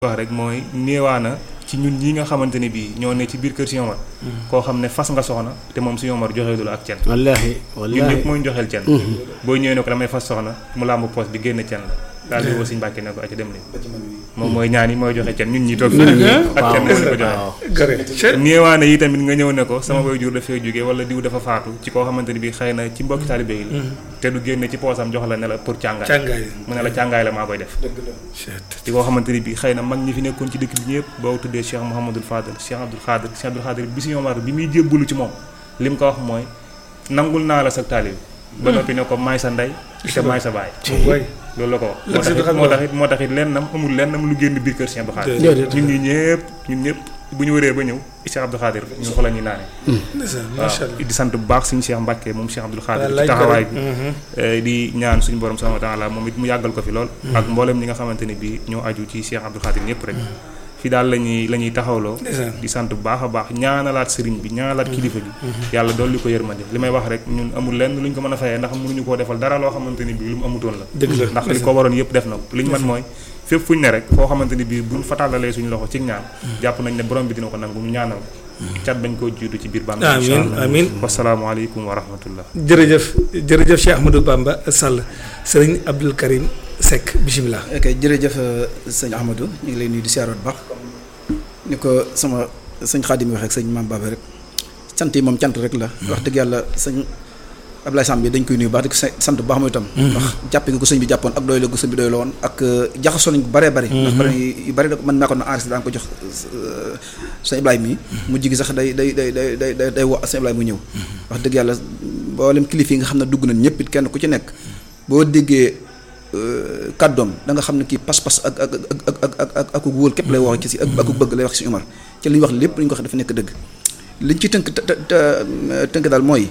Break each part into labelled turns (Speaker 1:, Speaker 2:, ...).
Speaker 1: wax rek mooy néewaana ci ñun ñi nga xamante ne bii ñoo ne ci biir kër si Omar koo xam ne fas nga soxna te moom si Omar joxeelu la ak cen
Speaker 2: wallaahi
Speaker 1: ñun ñëpp
Speaker 2: wallaahi
Speaker 1: mooy ñu joxeel cen boo ñëwee ne ko damay fas soxna mu làmb poos bi génn cen la daal di woo Sëñ Mbàkke ne ko aca dem leen moom mooy ñaan yi mooy joxe cen ñun ñi toog fii ak cen moo ñu ko joxe néewaana yi tamit nga ñëw ne ko sama way jur dafay jóge wala diw dafa faatu ci koo xamante ne bii xëy na ci mbokki taalibe yi la te du génne ci poosam jox la ne la pour càngaay
Speaker 3: càngaay
Speaker 1: mu ne la càngaay la maa koy def ci koo xamante ni bii xëy na mag ñi fi nekkoon ci dëkk bi ñëpp boo tuddee Cheikh Mouhamadul Fadel Cheikh Abdoul Khadir Cheikh Abdoul Khadir bi si Omar bi muy jébbalu ci moom li mu ko wax mooy nangul naa la sa taalib ba noppi ne ko maay sa ndey te maay sa baay
Speaker 3: waay
Speaker 1: loolu la ko wax moo tax it moo tax it moo tax it lennam amul lennam lu génn biir kër Cheikh Abdoul Khadir
Speaker 2: déedéet.
Speaker 1: ñun ñi ñëpp ñun ñëpp bu ñu wëree ba ñëw Cheikh Abdoul Khadir ñun fa la ñuy naane
Speaker 3: ndeysaan macha allah
Speaker 1: waaw di sant bu baax suñu Cheikh Mbacke moom Cheikh Abdoul Khadir
Speaker 3: wallaay
Speaker 1: ci taxawaay bi
Speaker 3: Mhm.
Speaker 1: Eh, di ñaan suñu borom subhanahu wa taala moom it mu yàggal ko fi lool ak mboolem ñi nga xamante ne bii ñoo aju ci Cheikh Abdoul Khadir ñëpp rek fi daal la ñuy la ñuy taxawloo
Speaker 3: ndeysaan
Speaker 1: di sant bu baax a baax ñaanalaat sëriñ bi ñaanalaat kilifa bi yàlla dolli ko yërmande li may wax rek ñun amul lenn lu ñu ko mën a fayee ndax mënuñu koo defal dara loo xamante ni bii lu mu amutoon la
Speaker 3: dëgg la
Speaker 1: ndax li ko waroon yëpp def na ko li ñu mën mooy fépp fu ñu ne rek foo xamante ni bii buñ fa tàllalee suñu loxo ci ñaan jàpp nañ ne borom bi dina ko nangu ñu ñaanal ko cat bañ koo jiitu ci biir bàmmeel
Speaker 3: amiin
Speaker 1: incha allah
Speaker 3: amiin
Speaker 1: wasalaamaaleykum wa rahmatullah
Speaker 3: jërëjëf jërëjëf Cheikh Ahmadou Bamba Sall sëriñ Abdul Karim Seck bisimilah.
Speaker 4: ok jërëjëf sëñ Ahmadou ñu ngi lay nuyu di siyaaroot baax ni ko sama sëñ Xaadim waxee ak sëñ Maam Baba rek sant yi moom cant rek la. wax dëgg yàlla sëñ Ablaye Samb bi dañ koy nuyu baax di ko sa- sant bu baax mooy itam. ndax jàppe nga ko sëñ bi jàppoon ak doy la ko sëñ bi doy la woon ak jaxasoo nañ ko bëree bëri. ndax bëri yu bëri da man maa ko doon enregistré daan ko jox euh, sëñ Ibrahima mi mu jigi sax day day day day day day day woo sëñ Ibrahima mu ñëw. wax dëgg yàlla mboolem kilifa yi nga xam ne dugg nañ ñëpp it kenn ku ci nekk boo déggee. kàddoom da nga xam ne kii pas-pas ak ak ak ak ak ak ak ak wóol képp lay wax ci si ak ak bëgg lay wax ci Umar ci li ñu wax lépp li ñu ko wax dafa nekk dëgg liñ ci tënk te te tënk daal mooy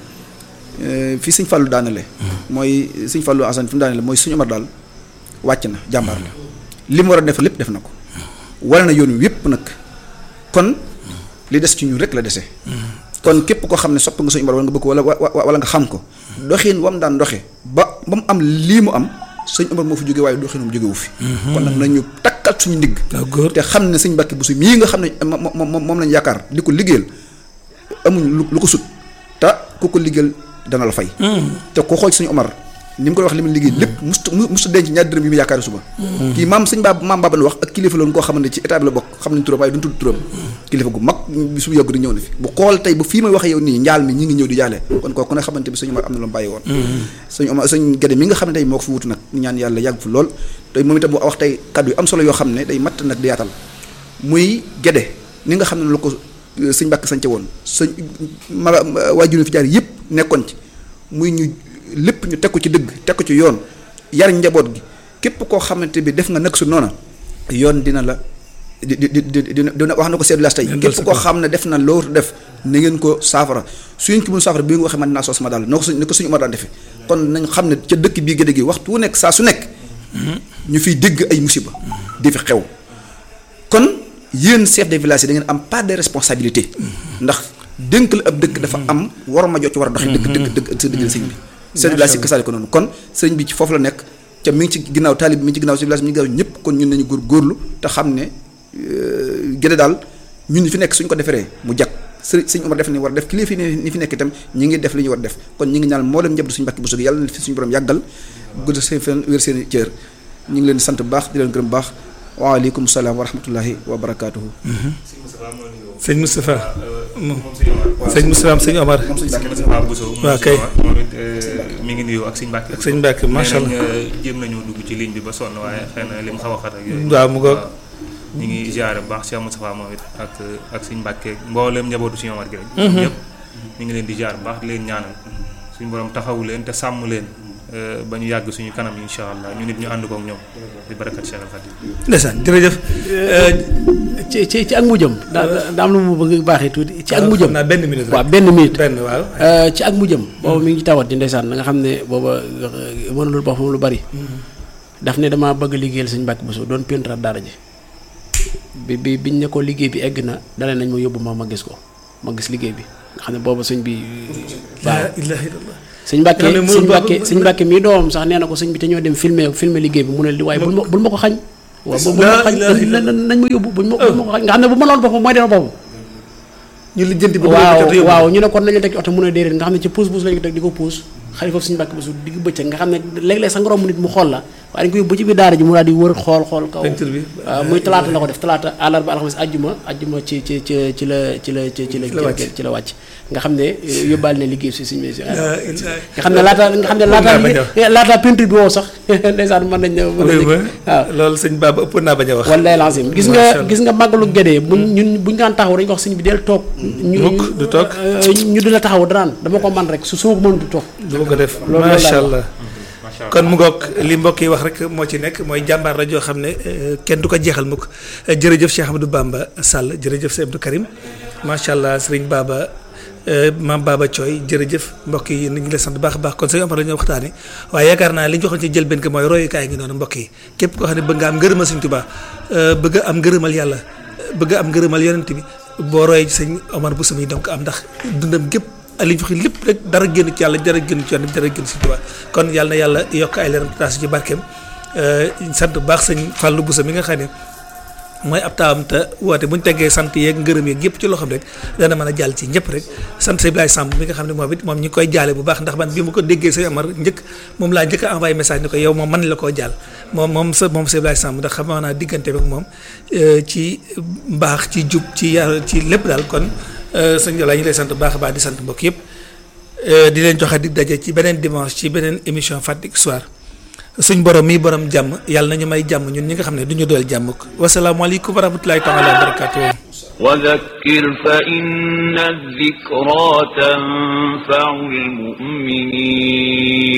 Speaker 4: fii Sëñ Fallou daanale mooy Sëñ Fallou Assane fi mu daanale mooy Sëñ Umar daal wàcc na jàmbaar la li mu war a def lépp def na ko wala na yoon wi yépp nag kon li des ci ñun rek la dese kon képp koo xam ne sopp nga Sëñ Umar wala nga bëgg ko wala wa- wala nga xam ko doxin wam daan doxe ba ba mu am lii mu am sëñ Umar moo fi jóge waaye doxinam jógewu fi kon nag nañu takkal suñu ndigg
Speaker 3: waaw góor
Speaker 4: te xam ne sëñ Mbàkke Buso mii nga xam ne moom moom moom lañu yaakaar di ko liggéeyal amuñ lu lu ko sut te ku ko liggéeyal dana la fay te ko xool sëñ Umar ni mu ko wax li mu liggéey lépp mustu mustu denc ñaar dërëm yi mu yaakaari suba kii maam sëñ baab maam baaba wax ak kilifa loon koo xamante ne ci état bi la bokk xam nañ turam waaye duñ tudd turam kilifa gu mag bi su yàgg di ñëw na fi bu xool tey bu fii may waxee yow nii njaal mi ñi ngi ñëw di jaale kon kooku ne xamante bi sëñ Umar am na lu mu bàyyi woon sëñ Umar sëñ Gédé mi nga xam ne tey moo ko fi wutu nag ñu ñaan yàlla yàgg fi lool tey moom itam mu wax tey kaddu yu am solo yoo xam ne day matt nag di yaatal muy Gédé ni nga xam ne la ko sëñ Mbàkke sance woon sëñ ma waajur fi jaar yëpp nekkoon ci muy ñu lépp ñu teg ko ci dëgg teg ko ci yoon yar njaboot gi képp koo xamante bi def nga nag su noona yoon dina la di di di di dina wax na ko seetlu las tey
Speaker 3: Yëngal
Speaker 4: képp
Speaker 3: sa
Speaker 4: koo
Speaker 3: kaw.
Speaker 4: xam ne def na loo def na ngeen ko saafara su ngeen ko mën saafara bi nga waxee man naa soo sama daal noo ko suñ ni ko suñu Umar daan defee kon nañ xam ne ca dëkk bii gédé gi waxtu wu nekk saa su nekk ñu fiy dégg ay musiba di fi xew kon yéen chef de village yi da ngeen am part de responsabilité ndax dénk la ab dëkk dafa am war ma jot ci war a doxee dëgg dëgg dëgg sa dëgg sëñ bi chef de village yi kasaale ko noonu kon sëñ bi ci foofu la nekk ca mi ngi ci ginnaaw taalib bi mi ngi ci ginnaaw chef de village mi ngi ginnaaw ñëpp kon ñun nañu góor góorlu te xam ne gédé daal ñun ñi fi nekk suñ ko deferee mu jag sëriñ sëñ Umar def ni war a def kilifa yi ni fi nekk itam ñi ngi def li ñu war a def kon ñi ngi ñaan mboolem njabootu suñu Mbàkke bu sug yàlla na fi suñu borom yàggal gudd seen fen wér seen i cër ñu ngi leen di sant bu baax di leen gërëm bu baax waaleykum salaam wa rahmatullahi wa barakaatuhu
Speaker 3: sëñ Moustapha sëñ Moustapha am sëñ Omar waaw kay.
Speaker 1: moom it mi ngi nuyu ak sëñ Mbàkke
Speaker 3: ak sëñ Mbàkke macha allah
Speaker 1: nee nañ jéem nañoo dugg ci ligne bi ba sonn waaye xëy na li mu xaw a xat ak yooyu
Speaker 3: waaw mu ngoog.
Speaker 1: ñu ngi ziare bu baax Cheikh Moustapha moom it ak ak sëñ Mbàkke mbooleem njabootu sëñ Omar gi rek ñëpp ñu ngi leen di ziare bu baax di leen ñaanal suñu borom taxawu leen te sàmm leen eh, ba ñu yàgg suñu kanam insha allah ñu nit ñu ànd kook ñoom di barakat Cheikh Al Khadim
Speaker 3: ndeysaan jërëjëf
Speaker 2: ci ci ci ak mujjam daa daa am lu mu bëgg baaxee tuuti ci ak
Speaker 3: xam
Speaker 2: mujjam
Speaker 3: naa benn minute rek
Speaker 2: waaw benn minute
Speaker 3: benn waaw
Speaker 2: Euh, ci ak mujjam booba mi ngi tawat di ndeysaan da nga xam ne booba euh, mënulul boppam lu bari daf ne dama bëgg liggéeyal sëñ Mbàkke Buso doon peintre daara ji bi bi biñ ne ko liggéey bi egg na dale nañ ma yóbbu ma ma gis ko ma gis liggéey bi nga xam ne booba sëñ bi waaw
Speaker 3: laa ilaaha illallah
Speaker 2: sëñ Mbàkke
Speaker 3: nga xam ne mënul
Speaker 2: sëñ
Speaker 3: ba-
Speaker 2: Mbàkke
Speaker 3: ba-
Speaker 2: sëñ Mbàkke mii doomam sax nee na ko sëñ bi te ñoo dem filmer filmer liggéey bi mu ne li waaye bul ma bul ma ko xañ waaw boobu nañ ma yóbbu buñ ma buñ ma ko xañ nga xam ne bu ma loon boppam mooy dema boppam
Speaker 3: ñu lijjanti ba
Speaker 2: waaw waaw ñu ne kon nañu teg ci oto mun a déedéet nga xam ne ci puus puus lañu ko teg di ko puus xale foofu suñu mbàkk ba su digg bëccëg nga xam ne léeg-léeg sa ngoroom nit mu xool la waaye dañ ko yóbbu ba ci biir daara ji mu daal di wër xool xool kaw waaw muy talaata la ko def talaata àllarba alxames ajjuma ajjuma ci ci ci ci la ci la ci la ci la wàcc nga xam ne yóbbaale na liggéey si suñu si nga xam ne laata nga xam ne laata laata peinture bi woo sax ndeysaan mën nañ mën nañ
Speaker 3: waaw loolu sëñ Baba ëpp naa bañ a wax
Speaker 2: wallaay lancé gis nga gis nga màggalu gédee buñ ñun buñ daan taxaw dañ ko wax sëñ bi del toog
Speaker 3: mukk du toog
Speaker 2: ñu di la taxaw danaan dama ko man rek su suma ko mënut toog
Speaker 3: dama ko def macha allah kon mu ngoog li mbokk yi wax rek moo ci nekk mooy jàmbaar la joo xam ne kenn du ko jeexal mukk jërëjëf Cheikh Amadou Bamba Sall jërëjëf Sëñ Abdou Karim macha allah sëriñ Baba maam Baba Thioy jërëjëf mbokk yi ñu ngi la sant baax a baax kon sëñ Omar la ñuy waxtaane waaye yaakaar naa li ñu waxoon ci jël benn mooy royukaay ngi noonu mbokk yi képp koo xam ne bëgg nga am ngërëmal Sëñ Tuubaa bëgg am ngërëmal yàlla bëgg am ngërëmal yonent bi boo royee ci sëñ Omar bu sami donc am ndax dundam gépp li ñu wax lépp rek dara génn ci yàlla dara génn ci yoon dara génn ci Tuubaa kon yàlla na yàlla yokk ay leeram taas ci barkeem sant bu baax sëñ Fallou Boussa mi nga xam ne mooy ab taawam te woote bu ñu teggee sant yeeg ngërëm yeeg yëpp ci loxoom rek dana mën a jàll ci ñëpp rek sant Sëñ Ibrahima Samb mi nga xam ne moom it moom ñi ngi koy jaale bu baax ndax man bi ma ko déggee sëñ Amar njëkk moom laa njëkk a envoyé message ni ko yow moom man la koo jàll moom moom sa moom Sëñ Ibrahima Samb ndax xam naa diggante ak moom ci mbaax ci jub ci yar ci lépp daal kon sëñ Jola ñu lay sant bu baax a baax di sant mbokk yëpp di leen joxe dig daje ci beneen dimanche ci beneen émission Fatick Soir suñ borom mii borom jàmm yàlla nañu may jàmm ñun ñi nga xam ne du ñu doyal jàmm ko wasalaamualeykum wa rahmatulahi taala wa barakatuh
Speaker 5: وذكر فإن الذكرى تنفع المؤمنين